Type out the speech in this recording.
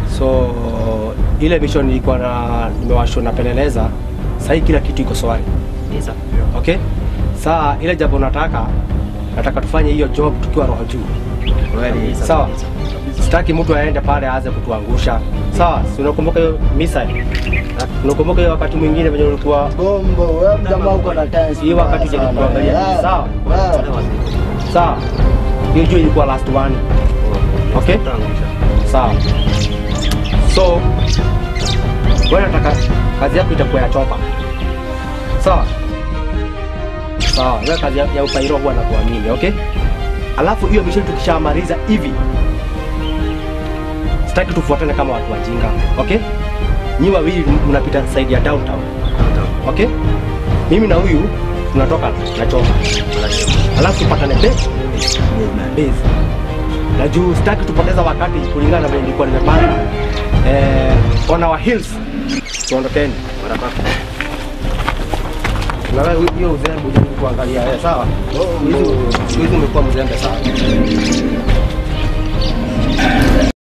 So ile mission nilikuwa na nimewashwa napeleleza, sasa hii kila kitu iko swali. Yes, sir. Okay? Saa ile jambo nataka nataka tufanye hiyo job tukiwa roho juu. Kweli, sir. Sawa. Yes, sir. Sitaki mtu aende pale aanze kutuangusha. Sawa, si unakumbuka hiyo missile? Unakumbuka hiyo wakati mwingine venye ulikuwa Bombo, wewe jamaa uko na tense. Hii wakati mbaya uje sana. kuangalia. Eh, Sawa. eh. Sawa, wazee. sawa. Hiyo jua ilikuwa last one. Okay? Tutaangusha. Sawa. So wewe nataka kazi yako itakuwa ya chopa. Sawa? Sawa, wewe kazi ya, ya upairo huwa na kuamini, okay? Alafu hiyo mission tukishamaliza hivi sitaki tufuatane kama watu wajinga, okay? Nyi wawili mnapita side ya downtown, okay? Mimi na huyu tunatoka na chopa. Alafu tupatane base base. Na juu sitaki tupoteza wakati kulingana na vile nilikuwa nimepanga. Eh, on our hills. Tuondokeni. Na wewe hiyo uzembe uje kuangalia eh, sawa? Hizi hizi umekuwa mzembe sana.